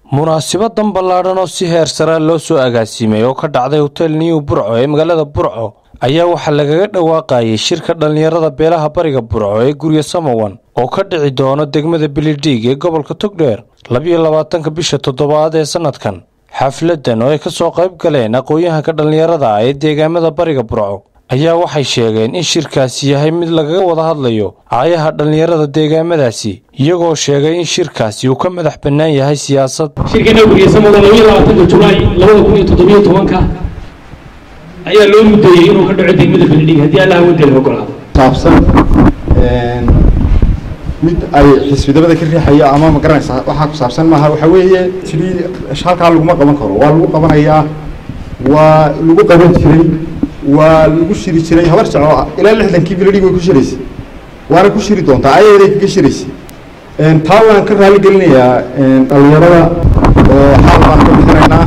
munaasibadan ballaadhan oo si heer sare loo soo agaasimay oo ka dhacday hotel new burco ee magaalada burco ayaa waxaa lagaga dhawaaqayay shirka dhallinyarada beelaha bariga burco ee gurya samawan oo ka dhici doono degmada bilidhiig ee gobolka togdheer labiyo labaatanka bisha toddobaad ee sannadkan xafladan oo ay ka soo qayb galeen aqoon-yahanka dhallinyarada ah ee deegaamada bariga burco ayaa waxay sheegeen in shirkaasi yahay mid lagaga wada hadlayo aayaha dhallinyarada deegaamadaasi iyagoo sheegay in shirkaasi uu ka madax bannaan yahay siyaasad shirkana guryasamada labiyo labaatanka julaay labada kun iyo toddobiyo tobanka ayaa loo mudeeyey inuu ka dhaco degmada beledhig haddii allah wadeeda ogolaado saabsan mid ay xisbidabada ka riixayo ama ma garanaysaa waxaa ku saabsan maaha waxaa weeye sidii halkaa laguma qaban karo waa lagu qabanayaa waa lagu qaban jiray waa lagu shiri jiray habar jaco ilaa lixdankii biladhig way ku shiraysay waana ku shiri doontaa ayaday kaga shiraysay taa waan ka raali gelinayaa dhalinyarada oo xaal baan ka bixinaynaa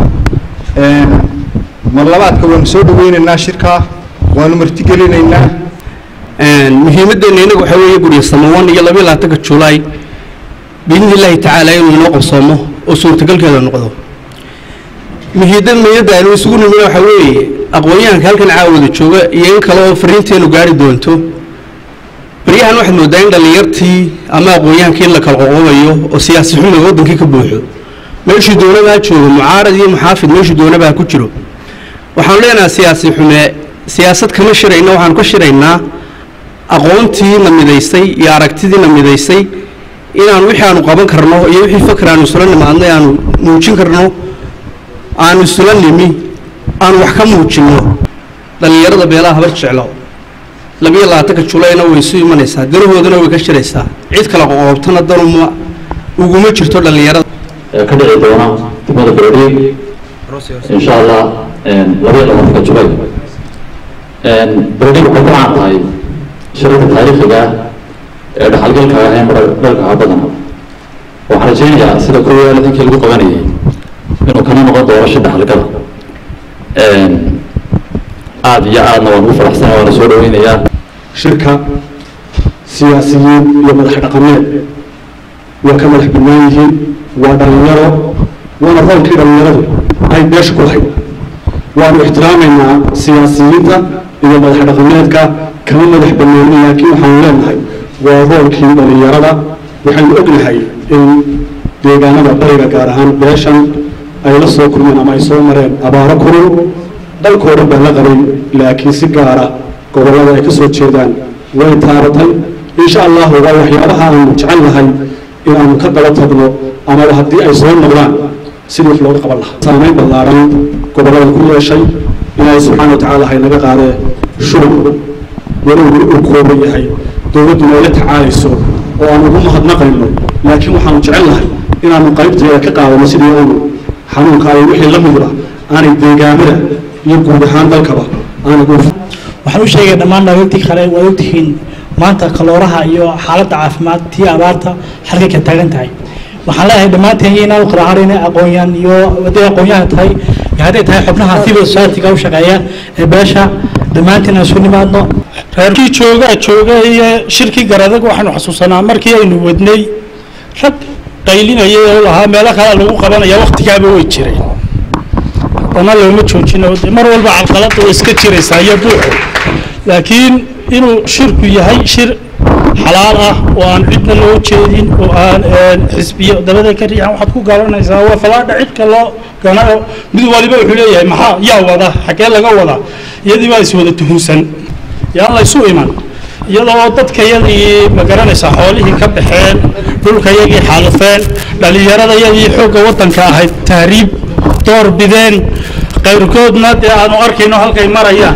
mar labaadka waanu soo dhaweynaynaa shirkaa waanu martigelinaynaa muhiimaddeena inagu waxaa weeye gurya samawan iyo labiyo labaatanka julaay biidni illaahi tacaala inuu inoo qabsoomo oo suurtagalkeeda noqdo muhiidad meeyadda aynu isugu nimina waxaa weeye aqoon-yahanka halkan caawada jooga iyo in kale oo fariinteenu gaari doonto baryahan waxaad moodaa in dhallinyartii ama aqoon-yahankii in la kala qoqobayo oo siyaasi xumiga waddankii ka buuxo meeshuu doonabaa joogo mucaarad iyo muxaafid meeshuu doonabaa ku jiro waxaanu leenahay siyaasi xume siyaasad kama shirayna waxaanu ka shiraynaa aqoontii na midaysay iyo aragtidii na midaysay inaanu wixii aanu qaban karno iyo wixii fakr aanu isula nimaadnay aanu muujin karno aanu isula nimi aanu wax ka muujinno dhallinyarada beelaha habar jeclo labiyo labaatanka julayna way isu imanaysaa danahoodana way ka shiraysaa cid kale qoqoobtana danuma uguma jirto dhallinyarada ka dhici doona degmada beledhiig insha allah labiyo labaatanka julay beledhiig waxay ku caan tahay shirarka taariikhiga ee dhaxalgalka ahayn dhalka ha badan waxaan rajaynayaa sida kuwa lixdankii lagu qabanayay inuu kana noqon doono shi dhaxalgala aada iyo aadna waan ugu faraxsana waana soo dhaweynayaa shirka siyaasiyiin iyo madax dhaqameed waa ka madax bannaan yihiin waa dhalinyaro waana roolkii dhalinyaradu ay beesha ku lahayd waanu ixtiraamaynaa siyaasiyiinta iyo madax dhaqameedka kama madax bannaanin laakiin waxaanu leenahay waa roolkii dhalinyarada waxaynu ognahay in deegaanada bariga gaar ahaan beeshan ay la soo kulmeen ama ay soo mareen abaaro kulul dalkoo dhan baa la qabay laakiin si gaara gobollada ay ka soo jeedaan way taabatay insha allahu waa waxyaabaha aanu jecel lahay inaanu ka daba tagno amaba haddii ay soo noqdaan sidii wax looga qaban lahaa saamayn ballaaran gobollada ku yeeshay ilaahay subxaana watacaala hay naga qaadee shurub walow weli uu kooban yahay dowladduna ay la tacaalayso oo aan ugu mahadnaqayno laakiin waxaanu jecel lahay inaanu qaybteeda ka qaadano sidii aanu xanuunka ay wixii la midba aanay deegaamada iyo guud ahaan dalkaba aanay waxaan u sheegay dhammaan dhalinyartii kale waad ogtihiin maanta kalooraha iyo xaaladda caafimaad tii abaarta halkay ka taagan tahay waxaan leeyahay dhammaanteen iyo inaan u kala hadhayna aqoonyahan iyo hadday aqoonyahan tahay iyo hadday tahay xubnaha civil society-ga u shaqeeya ee beesha dhammaanteen aan isu nimaadno reerkii joogaa jooga iyo shirkii garadag waxaanu xasuusanaa markii aynu wadnay rag qaylinayay oo lahaa meelo kale lagu qabanaya waktigaaba way jireen haddana looma joojino de mar walba calqalada way iska jiraysaa iyo buuxo laakiin inuu shirku yahay shir xalaal ah oo aan cidna loo jeedin oo aan xisbiyo dabada ka riixan waxaad ku garanaysaa waa falaadha cidka loo ganayo mid waliba wuxuu leeyahay maxaa yaa wada xagee laga wada iyadii baa iswada tuhunsan yaan la isu iman iyadoo dadka yadii ma garanaysaa xoolihii ka baxeen dhulka yagii xaalufeen dhallinyarada yadii xoogga waddanka ahayd tahriib door bideen qayrkoodna dee aanu arkayno halkay marayaan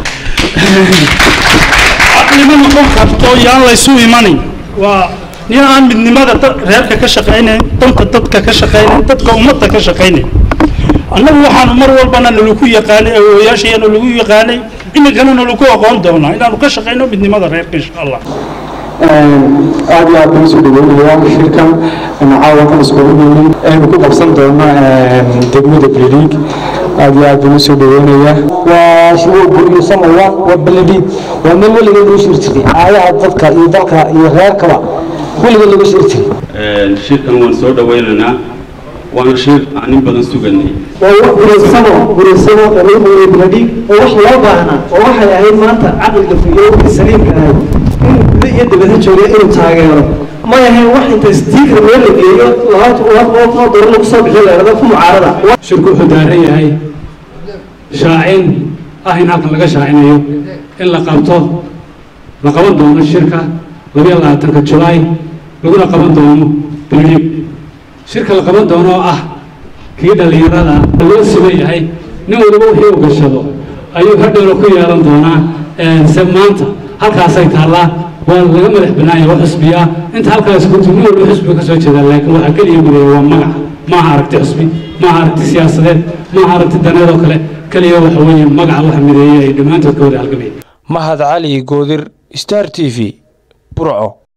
caqlima noqon karto yaan laysu imanin waa nin aan midnimada reerka ka shaqaynayn danta dadka ka shaqaynayn dadka ummadda ka shaqaynayn annagu waxaanu mar walbana nalagu yaqaanay awooyaashayana lagu yaqaanay iminkana nalagu aqoon doonaa inaanu ka shaqayno midnimada reerka insha allah aad iyo aad baan usoo dhaweynayaa shirkan caawa kan iskugu yimid aynu ku qabsan doono degmada beledhiig aad iyo aad baan usoo dhaweynayaa waa shiwo guryo samayaan waa beledhiig waa meel weligeed lagu shiri jiray aayaha dadka iyo dalka iyo reerkaba weligeed lagu shiri jiray shirkan waan soo dhaweynaynaa waana shir aan in badan suganay waa wax gureysamo gureysamo oo lagu qabanaya biladhiig oo wax loo baahnaa oo waxay ahayd maanta caqliga fiyoowkii saliimka ahayd inuu guda iyo dibadha jooga inuu taageero may ahayn wax inta stiikar meel la geeyo laba doolar lagu soo bixiyo leerada ku mucaarada shirku wuxuu daaran yahay shaacin ah in halkan laga shaacinayo in la qabto la qaban doono shirka labiyo labaatanka julaay laguna qaban doono bilhiig shirka la qaban doono oo ah kii dhallinyarada loo siman yahay nin waliba wixii u gashado ayuu hadhowna ku yeelan doonaa se maanta halkaasay taallaa waa laga madax banaanya waa xusbiya inta halkaas ku nin waliba xusbiga ka soo jeeda laakiin waxaa keliya mideeya waa magaca maaha aragti xusbi maaha aragti siyaasadeed maaha aragti daneed oo kale keliya waxa weeye magaca waxa mideeya ay dhammaantood ka wada halgamayeen mahad cali goodir star t v burco